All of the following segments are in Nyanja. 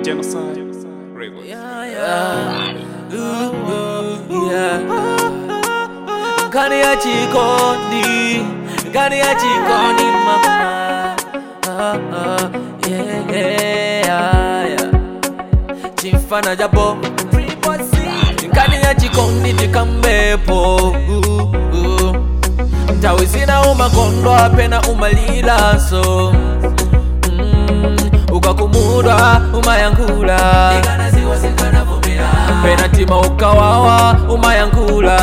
Genocide Records. Yeah, yeah. Ooh, ooh, yeah. Ngani ya chikondi, ngani ya chikondi mama. Ah, ah, yeah, yeah, yeah. Chimfana jabo, ngani ya chikondi chikambepo. Ooh, ooh. Ntawe zina umakondwa apena umalilaso mm, ukakumudwa umayankula pena tima ukawawa umayankula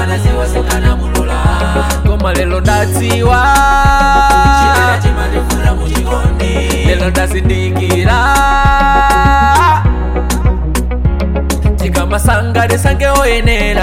koma lelo ndadziwa lelo ndazindikira tikamasanga ndisange oyenera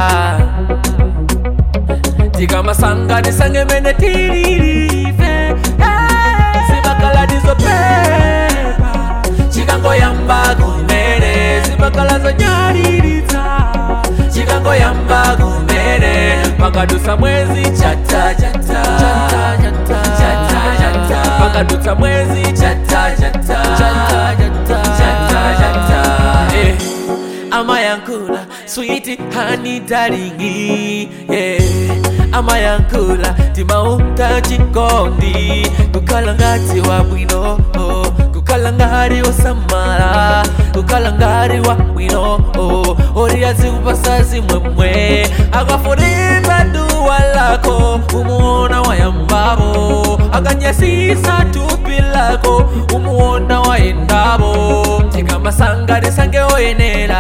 tikamasanga ndisange mene tililive zibakala ndizopepa chikangoyamba kumene zibakala zonyaliritsa chikangoyamba kumene pakadutsa mwezi chata chata chata chata pakadutsa mwezi chata chata chata chata eh amayankula sweet honey darling yeah amayankula timauta chikondi kukhala ngati wabwino oh. kukhala ngati osamala kukhala ngati wabwino oh. oriyazi kupasa zimwemwe akafunika duwa lako umuona wayambabo akanyasisa tupi lako umuona wayendabo tikamasanga ndisange oyenera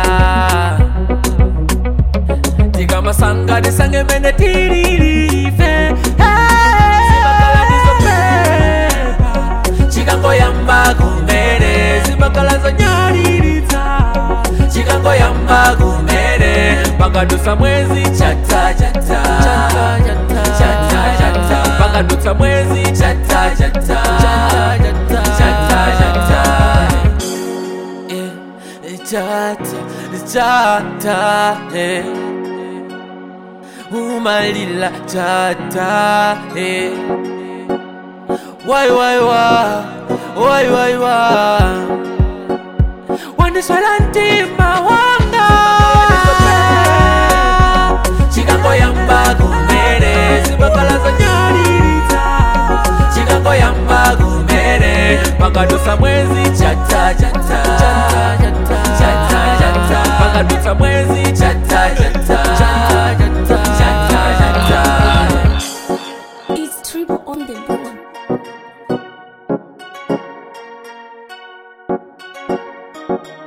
tikamasanga ndisange mene tililive chikangoyamba kumene zibakala zonyaliritsa chikangoyamba kumene pakadutsa mwezi chata chata chata chata pakadutsa mwezi chata chata chata chata Eh, chata chata eh. umalila chata eh. wai wai wa wai wai wa wandiswela ntima wanga chikangoyamba kumene zibakala zonyaliritsa chikangoyamba kumene pakadutsa mwezi chata chata chata chata pakadutsa mwezi chata chata chata chata It's triple on the board.